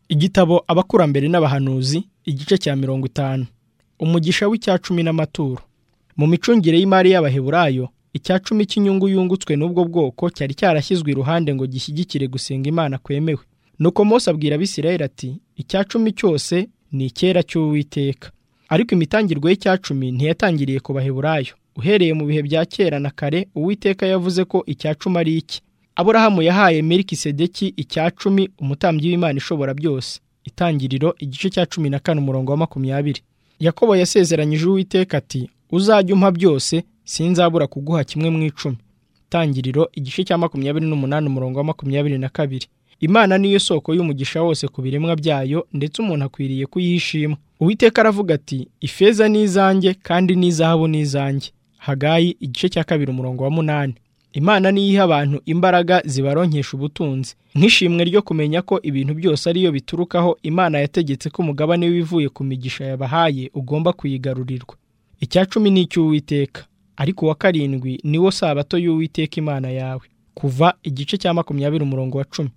igitabo abakurambere n'abahanuzi igice cya mirongo itanu umugisha w'icya cumi n'amaturo mu micungire y'imari y'abaheburayo icya cumi cy'inyungu yungutswe n'ubwo bwoko cyari cyarashyizwe iruhande ngo gishyigikire gusenga imana kwemewe nuko Mose abwira abisirayeli ati icya cumi cyose ni icyera cy'uwiteka ariko imitangirwe y'icya cumi ntiyatangiriye ku baheburayo uhereye mu bihe bya kera na kare uwiteka yavuze ko icya cumi ari iki aburahamu yahaye melikisedeki icya cumi umutambyi w'imana ishobora byose itangiriro igice cya cumi na kane umurongo wa makumyabiri yakobo yasezeranyije uwiteka ati uzajya umpa byose sinzabura kuguha kimwe mu icumi itangiriro igice cya makumyabiri n'umunani umurongo wa makumyabiri na kabiri imana niyo soko y'umugisha wose ku biremwa byayo ndetse umuntu akwiriye kuyishima uwiteka aravuga ati ifeza ni izanjye kandi n'izahabu ni izanjye hagayi igice cya kabiri umurongo wa munani imana niyo iha abantu imbaraga zibaronkesha ubutunzi nk'ishimwe ryo kumenya ko ibintu byose ariyo biturukaho imana yategetse ko umugabane w'ibivuye ku migisha yabahaye ugomba kuyigarurirwa icya cumi ni icy'uwiteka ariko uwa karindwi niwo sabato y'uwiteka imana yawe kuva igice cya makumyabiri umurongo wa cumi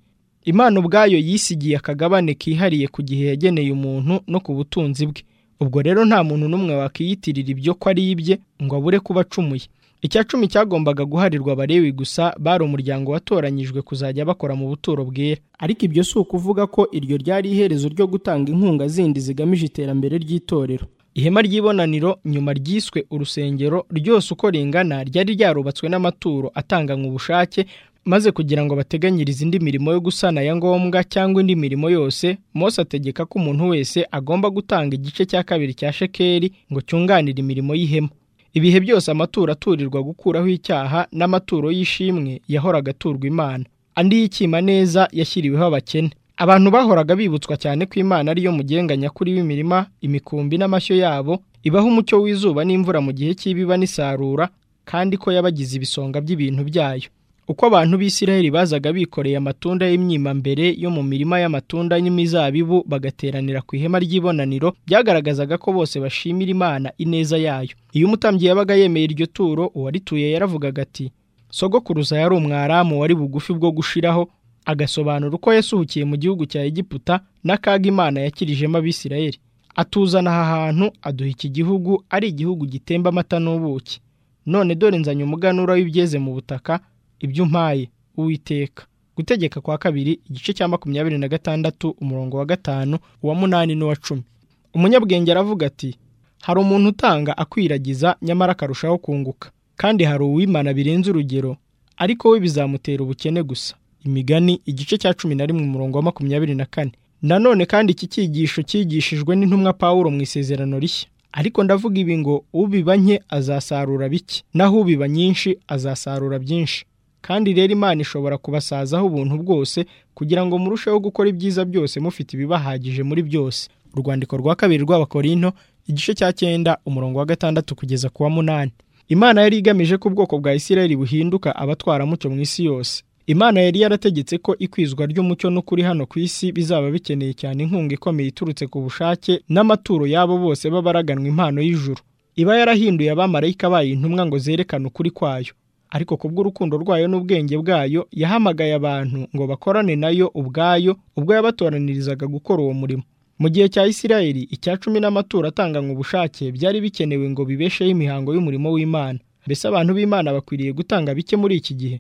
imana ubwayo yisigiye akagabane kihariye ku gihe yageneye umuntu no ku butunzi bwe ubwo rero nta muntu n'umwe wakiyitirira ibyo ko ari ibye ngo abure kuba acumuye icya cumi cyagombaga guharirwa abarewi gusa bari umuryango watoranyijwe kuzajya bakora mu buturo bwera ariko ibyo si ukuvuga ko iryo ryari iherezo ryo gutanga inkunga zindi zigamije iterambere ry'itorero ihema ry'ibonaniro nyuma ryiswe urusengero ryose uko ringana ryari ryarubatswe n'amaturo atanganywe ubushake maze kugira ngo bateganyirize indi mirimo yo gusana ya ngombwa cyangwa indi mirimo yose Mose ategeka ko umuntu wese agomba gutanga igice cya kabiri cya shekeri ngo cyunganire imirimo y'ihema ibihe byose amaturo aturirwa gukuraho icyaha n'amaturo y'ishimwe yahoraga aturwa imana andi y'ikima neza yashyiriweho abakene abantu bahoraga bibutswa cyane ko imana ariyo mugenga nyakuri w'imirima imikumbi n'amashyo yabo ibaha umucyo w'izuba n'imvura mu gihe cy'ibiba n'isarura kandi ko yabagize ibisonga by'ibintu byayo uko abantu b'isiraheli bazaga bikoreye amatunda y'imyimbambere yo mu mirima y'amatunda n'imizabibu bagateranira ku ihema ry'ibonaniro byagaragazaga ko bose bashimira imana ineza yayo iyo umutambyi yabaga yemeye iryo turo uwarituye yaravugaga ati sogokuruza yari umwaramu wari bugufi bwo gushiraho agasobanura uko yasuhukiye mu gihugu cya egiputa n'akaga imana yakirijemo abisiraheli atuzana aha hantu aduha iki gihugu ari igihugu gitemba amata n'ubuki none dore nzanye umuganura w'ibyeze mu butaka ibyo umpaye uwiteka gutegeka kwa kabiri igice cya makumyabiri na gatandatu umurongo wa gatanu uwa munani n'uwa cumi umunyabwenge aravuga ati hari umuntu utanga akwiragiza nyamara akarushaho kunguka kandi hari uwimana birenze urugero ariko we bizamutera ubukene gusa imigani igice cya cumi na rimwe umurongo wa makumyabiri na kane nanone kandi iki cyigisho cyigishijwe n'intumwa pawulo mu isezerano rishya ariko ndavuga ibi ngo ubiba nke azasarura bike naho ubiba nyinshi azasarura byinshi kandi rero imana ishobora kubasazaho ubuntu bwose kugira ngo murusheho gukora ibyiza byose mufite ibibahagije muri byose urwandiko rwa kabiri rw'abakorinto igice cya cyenda umurongo wa gatandatu kugeza ku wa munani imana yari igamije ko ubwoko bwa isirayeli buhinduka abatwaramuco mu isi yose imana yari yarategetse ko ikwizwa ry'umucyo n'ukuri hano ku isi bizaba bikeneye cyane inkunga ikomeye iturutse ku bushake n'amaturo y'abo bose babaraganwa impano y'ijuru iba yarahinduye abamarayika bayo intumwa ngo zerekane ukuri kwayo ariko ku bw'urukundo rwayo n'ubwenge bwayo yahamagaye abantu ngo bakorane nayo ubwayo ubwo yabatoranirizaga gukora uwo murimo mu gihe cya isirayeli icya cumi n'amaturo atanganywe ubushake byari bikenewe ngo bibesheho imihango y'umurimo w'imana mbese abantu b'imana bakwiriye gutanga bike muri iki gihe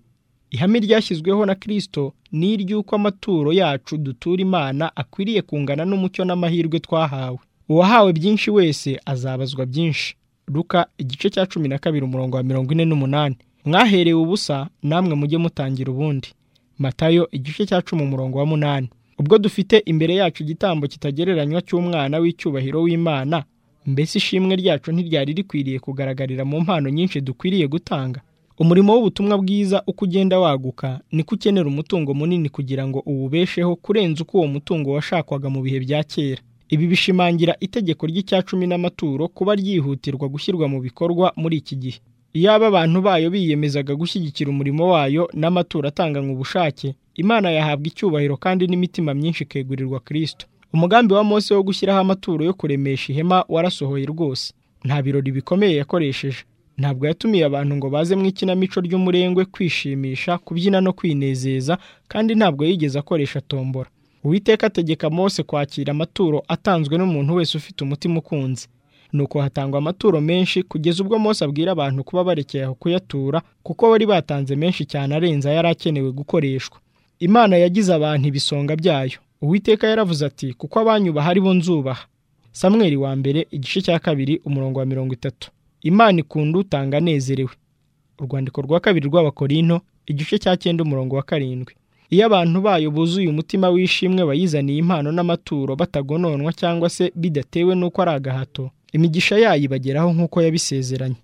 ihame ryashyizweho na kirisito ni iry'uko amaturo yacu dutura imana akwiriye kungana n'umucyo n'amahirwe twahawe uwahawe byinshi wese azabazwa byinshi ruka igice cya cumi na kabiri umurongo wa mirongo ine n'umunani mwaherewe ubusa namwe mujye mutangira ubundi matayo igice cya cumi umurongo wa munani ubwo dufite imbere yacu igitambo kitagereranywa cy'umwana w'icyubahiro w'imana mbese ishimwe ryacu ntiryari rikwiriye kugaragarira mu mpano nyinshi dukwiriye gutanga umurimo w'ubutumwa bwiza uko ugenda waguka niko ukenera umutungo munini kugira ngo uwubesheho kurenza uko uwo mutungo washakwaga mu bihe bya kera ibi bishimangira itegeko ry'icya cumi n'amaturo kuba ryihutirwa gushyirwa mu bikorwa muri iki gihe iyaba abantu bayo biyemezaga gushyigikira umurimo wayo n'amaturo atanganywe ubushake imana yahabwa icyubahiro kandi n'imitima myinshi ikegurirwa kirisito umugambi wa Mose wo gushyiraho amaturo yo kuremesha ihema warasohoye rwose nta birori bikomeye yakoresheje ntabwo yatumiye abantu ngo baze mu ikinamico ry'umurengwe kwishimisha kubyina no kwinezeza kandi ntabwo yigeze akoresha tombora uwiteka ategeka mose kwakira amaturo atanzwe n'umuntu wese ufite umutima ukunze nuko hatangwa amaturo menshi kugeza ubwo mose abwira abantu kuba barekeye aho kuyatura kuko bari batanze menshi cyane arenze ayari akenewe gukoreshwa imana yagize abantu ibisonga byayo uwiteka yaravuze ati kuko abanyubaha ari bo nzubaha samweri wa mbere igice cya kabiri umurongo wa mirongo itatu imana ikunda utanga anezerewe urwandiko rwa kabiri rw'abakorino igice cya cyenda umurongo wa karindwi iyo abantu bayo buzuye umutima w'ishimwe bayizaniye impano n'amaturo batagononwa cyangwa se bidatewe n'uko ari agahato imigisha yayo ibageraho nk'uko yabisezeranye